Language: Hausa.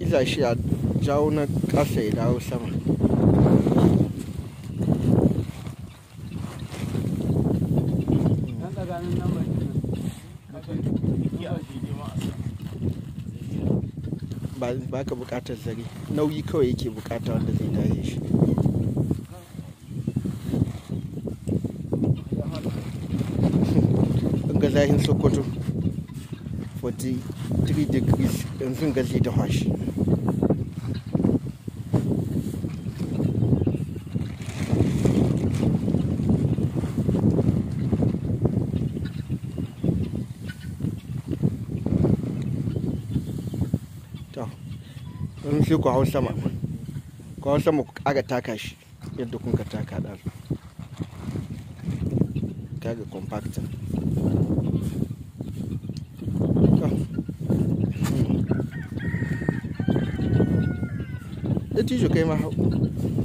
iza shi a jawo na ƙasa ya dawo sama Dan tsakanin nan ba kenan. ba ba ka buƙatar zare nauyi kawai yake buƙata wanda zai daye shi in ga zahin sokoto 43 degrees yanzu ga zai dafa shi to yanzu sai ku hau sama ku hau sama ku ƙara taka shi yadda kun ka taka ɗazu kaga compactor da tijo kai ma hau